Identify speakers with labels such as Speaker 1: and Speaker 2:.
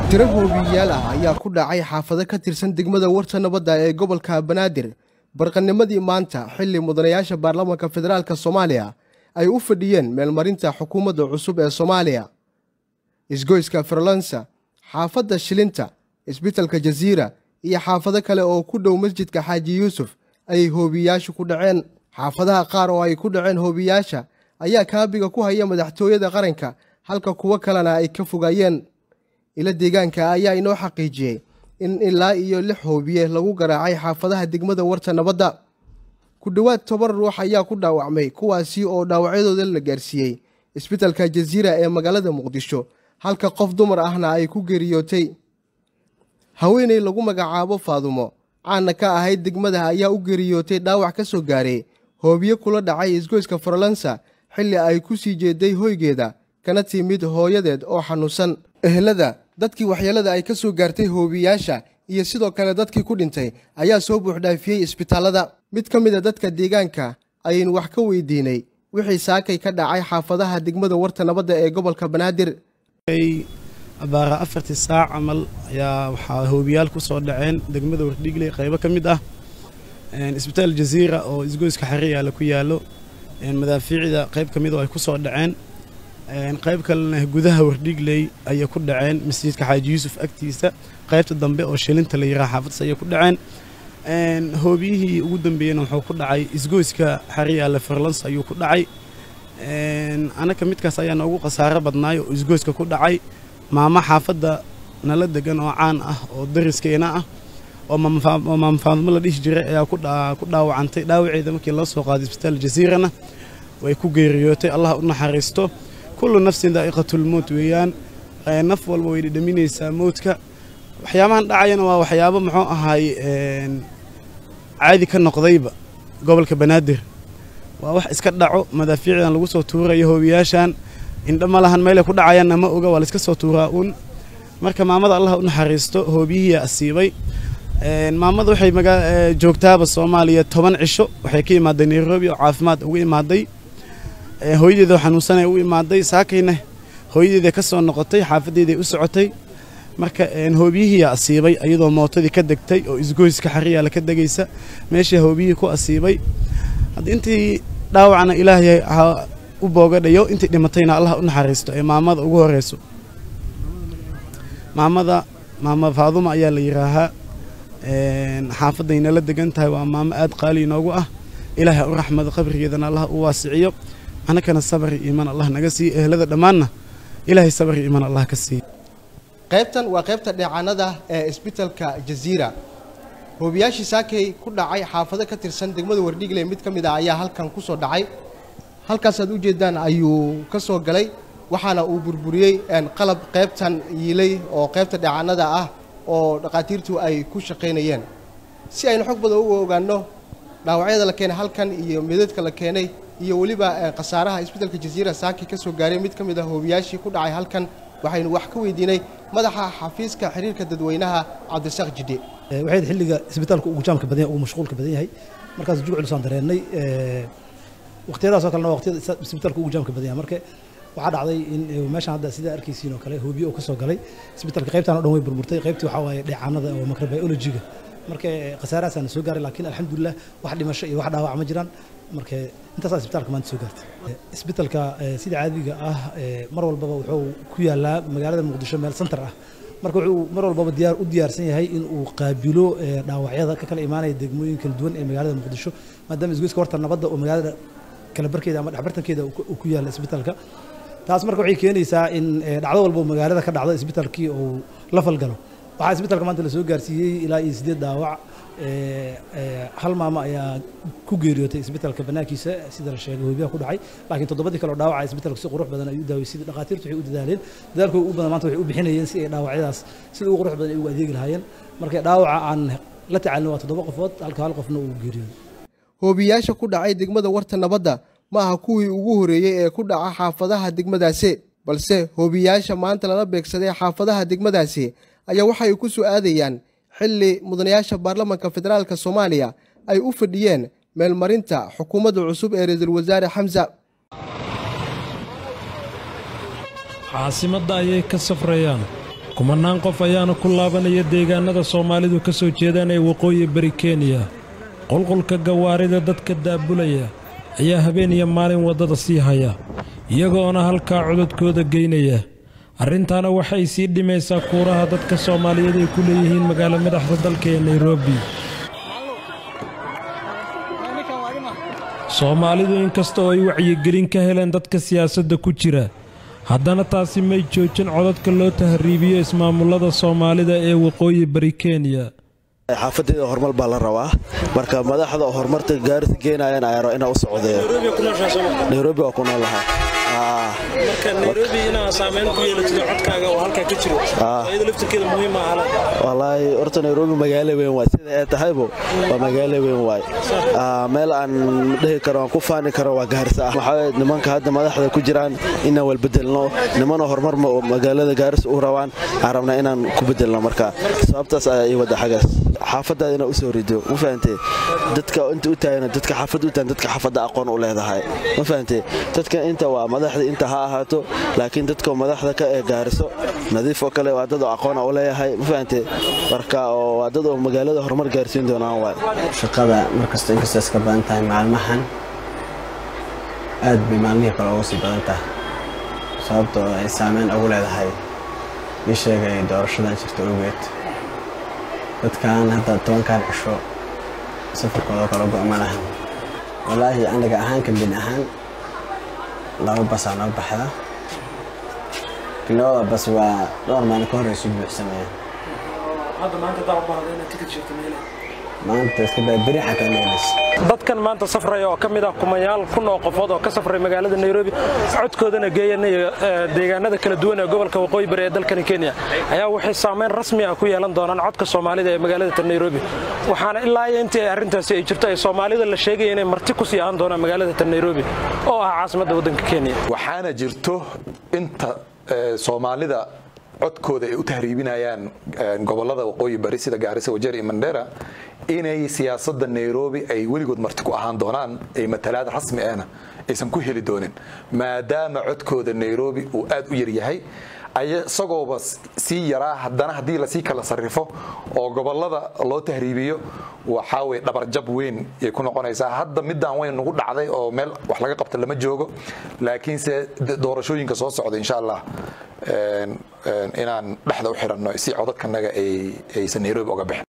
Speaker 1: tiro hoobiyayaal ah ayaa ku dhacay xaafado ka tirsan degmada warta nabadda ee gobolka banaadir barqanimadii maanta xilli mudanayaasha baarlamaanka federaalk soomaaliya ay u fadhiyeen meelmarinta xukuumadda cusub ee soomaaliya isgoyska farlansa xaafadda shilinta isbitalka jasiira iyo xaafado kale oo ku dhow masjidka xaaji yuusuf ayay hoobiyayaashu ku dhaceen xaafadaha qaar oo ay ku dhaceen hoobiyayaasha ayaa kaabiga ku haya madaxtooyada qaranka halka kuwo kalena ay ka fogaayeen ilo deegaanka ayaa inoo xaqiijiyey in ilaa iyo lix hoobiye lagu garaacay xaafadaha degmada warta nabadda ku dhowaad toban ruux ayaa ku dhaawacmay kuwaasi oo dhaawacyadooda la gaarsiiyey isbitalka jasiira ee magaalada muqdisho halka qof dumar ahna ay ku geeriyootay haweeney lagu magacaabo faadumo caana ka ahayd degmada ayaa u geeriyootay dhaawac ka soo gaaray hoobiye kula dhacay isgoyska farlansa xilli ay ku sii jeeday hoygeeda kana timid hooyadeed oo xanuunsan ehelada dadkii waxyeelada ay ka soo gaartay hoobiyaasha iyo sidoo kale dadkii ku dhintay ayaa soo buuxdhaafiyey isbitaallada mid ka mid a dadka deegaanka ayaynu wax ka weydiinay wixii saakay ka dhacay xaafadaha degmada warta nabadda ee gobolka banaadir
Speaker 2: abaara afartii saac camal ayaa waxaa hoobiyaal ku soo dhaceen degmada wardhigley qaybo ka mid ah isbitaal jasiira oo isgoyska xariyaala ku yaallo madaafiicda qayb ka mid oo ay ku soo dhaceen qayb kalena gudaha wardhigley ayay ku dhaceen masjidka xaaji yuusuf agtiisa qaybta dambe oo shilinta la yiraha xaafaddas ayay ku dhaceen hoobiyihii ugu dambeeyena wuxuu ku dhacay isgoyska xariyaala farlans ayuu ku dhacay anaka midkaas ayaa noogu khasaaro badnaay oo isgoyska ku dhacay maamo xaafadda nala degan oo caan ah oo dariskeena ah oo maamfaadmo la dhihi jiray ayaa ku dhaawacantay dhaawaceeda markii loo soo qaaday isbitaal jasiirana way ku geeriyootay allah u naxariisto kullu nafsin daa'iqatulmowt weeyaan naf walba way dhidhaminaysaa mowdka waxyaabahan dhacayana waa waxyaabo muxuu ahaay caadi ka noqdayba gobolka banaadir waa wax iska dhaco madaafiicdan lagu soo tuurayo hoobiyaashan indha ma lahan meelay ku dhacayaanna ma oga waa laiska soo tuuraa uun marka maamada allah u naxariisto hoobiyihiia asiibay maamada waxay joogtaaba soomaaliya toban cisho waxay ka imaaday nairobi oo caafimaad ugu imaaday hooyadeedoo xanuunsanay u imaaday saakayna hooyadeeda ka soo noqotay xaafadeeday u socotay marka hoobiyihiia asiibay iyadoo mootadii ka degtay oo isgoyska xariyaala ka degaysa meeshii hoobiyihii ku asiibay hadda intii dhaawacna ilaahay ha u boogadhayo intii dhimatayna allah u naxariisto ee maamada ugu horeyso maamada maama faaduma ayaa la yidhaahaa xaafadayna la degan tahay waa maamo aad qaali inoogu ah ilaahay u raxmado qabrigeedana allah u waasiciyo annakana sabri iimaan allah naga siiyo ehlada dhammaanna ilaahay sabri iimaan allah ka siiyo
Speaker 1: qaybtan waa qaybta dheecaanada ee isbitalka jasiira hoobiyaashii saakay ku dhacay xaafado ka tirsan degmada wardhigle mid ka mid ah ayaa halkan ku soo dhacay halkaasaad u jeeddaan ayuu ka soo galay waxaana uu burburiyey qalab qaybtan yiilay oo qaybta dheecaanada ah oo dhakhaatiirtu ay ku shaqaynayeen si aynu xog badan u ogaanno dhaawacyada la keenay halkan iyo meedadka la keenay iyo weliba khasaaraha isbitalka jasiira saaki ka soo gaaray mid ka mid ah hoobiyaashii ku dhacay halkan waxaynu wax ka weydiinay madaxa xafiiska xiriirka dadweynaha cabdisaaq jidhe
Speaker 3: waxay xilliga isbitaalka ugu jaamka badan yahay ugu mashquulka badan yahay markaas juclusaan dareennay waqtiyadaasoo kalena waa waqtiyada isbitaalka ugu jaamka badan yahay marka waxaa dhacday in meeshan hadda sidaa arkaysiin oo kale hoobiye oo ka soo galay isbitaalka qaybtaan o dhan way burburtay qaybtii waxaa waaye dheecaanada oo microbiologiga marka khasaarahaasaan soo gaaray laakiin alxamdulilah wax dhimasho iyo wax dhaawac ma jiraan marka intaasaa isbitaalka maanta soo gaartay isbitaalka sida caadiga ah mar walbaba wuxuu ku yaalaa magaalada muqdisho meel center ah marka wuxuu mar walbaba diyaar u diyaarsan yahay in uu qaabilo dhaawacyada ka kala imaanaya degmooyin kala duwan ee magaalada muqdisho maadaama isgoyska horta nabadda oo magaalada kala barkeeda ama dhexbartankeeda uu ku yaalla isbitaalka taas marka waxay keenaysaa in dhacdo walba magaalada ka dhacdo isbitaalkii uu la falgalo waxaa isbitaalka maanta la soo gaarsiiyey ilaa iyo sideed dhaawac hal maamo ayaa ku geeriyootay isbitaalka banaankiisa sida la sheegay hoobiyaha ku dhacay laakiin toddobadii kale oo dhaawaca isbitaalku si qurux badan ay u daaweysay dhakhaatiirtu waxay u dadaaleen dadaalkooda ugu badan maanta waxay u bixinayeen si ay dhaawacyadaas sida ugu qurux badan ay ugu adeegi lahaayeen marka dhaawaca aan la tacaalin waa toddoba qofood halka hal qofna uu geeriyooday
Speaker 1: hoobiyaasha ku dhacay degmada warta nabadda ma aha kuwii ugu horreeyey ee ku dhaca xaafadaha degmadaasi balse hoobiyaasha maanta lala beegsaday xaafadaha degmadaasi ayaa waxay ku soo aadayaan xilli mudanayaasha baarlamaanka federaalk soomaaliya ay u fadhiyeen meelmarinta xukuumadda cusub ee ra-iisul wasaare xamsa
Speaker 4: caasimadda ayay ka safrayaan kumanaan qof ayaana ku laabanaya deegaanada soomaalidu ka soo jeedaan ee waqooyi bari kenya qulqulka gawaarida dadka daabulaya ayaa habeen iyo maalin waddada sii haya iyagoona halkaa cododkooda geynaya arrintaana waxay sii dhimaysaa kuuraha dadka soomaaliyeed ay ku leeyihiin magaalo madaxda dalka ee nairobi soomaalidu inkasta oo ay wacyigelin ka heleen dadka siyaasadda ku jira haddana taasi may joojin codadka loo tahriibiyo ismaamullada soomaalida ee waqooyi bari kenya
Speaker 5: xaafadeeda horumar baa la rabaa marka madaxda horumarta gaarisa geenayaan ayaro inaa u socdee nairobi waa ku nool lahaa walaahi horta nairobi magaalo weyn waay sida ay tahaybo waa magaalo weyn waay meel aan dhihi karo aan ku faani karo waa gaarisa ah waxaa nimanka hadda madaxda ku jiraan inaan walbedelno nimana horumar magaalada gaarisa u rabaan aan rabnaa inaan ku bedelno marka sababtaas ayaa ii wada xagaas xaafadaada inaa usoo rido ma fahantee dadka inta u taagana dadka xaafad u taagan dadka xaafadda aqoon u leedahay ma fahantee dadka inta waa madaxda inta ha ahaato laakiin dadka madaxda ka ee gaariso nadiif oo kale waa dad oo aqoona u leeyahay ma fahantee marka oo waa dad oo magaalada horumar gaarsiin doonaan waay
Speaker 6: shaqada markasta inkastoo iska badan tahay maalmahan aad bay maalmihii kale ugu sii badan tahay sababtoo ay saameyn ugu leedahay ii sheegay doorashadan jirta ogeed dadkan hadda tobankan cisho safarkooda kala go'ma lahan walaahi anaga ahaan kambin ahaan laba basaa noo baxda labada bas waa dhowr maalin ka horeysu buuxsameeyaan maanta iska baa beri xataa meelis
Speaker 4: dadkan maanta safraya oo ka mid ah kumayaal kun oo qofood oo ka safray magaalada nairobi codkoodana geeyanaya deegaanada kala duwan ee gobolka waqooyi bari ee dalkani kenya ayaa waxay saameyn rasmi ah ku yeelan doonaan codka soomaalida ee magaalada nairobi waxaana ilaa iyo intii ay arrintaasi ay jirto ay soomaalida la sheegaya inay marti ku sii ahaan doonaan magaalada nairobi oo ah caasimadda waddanka kenya
Speaker 7: waxaana jirto inta soomaalida codkooda ay u tahriibinayaan gobolada waqooyi bari sida gaarisa wajeer iyo mandera inay siyaasadda nairobi ay weligood marti ku ahaan doonaan ay matalaad rasmi ahna aysan ku heli doonin maadaama codkooda nairobi uu aad u yaryahay isagooba sii yaraa haddana haddii lasii kala sarrifo oo gobolada loo tahriibiyo waxaa weye dhabarjab weyn ay ku noqonaysaa hadda midaan weyn nagu dhacday oo meel wax laga qabta lama joogo laakiinse doorashooyinka soo socda insha allah inaan dhexda u xiranno si codadkanaga aysan nairobi oga bixin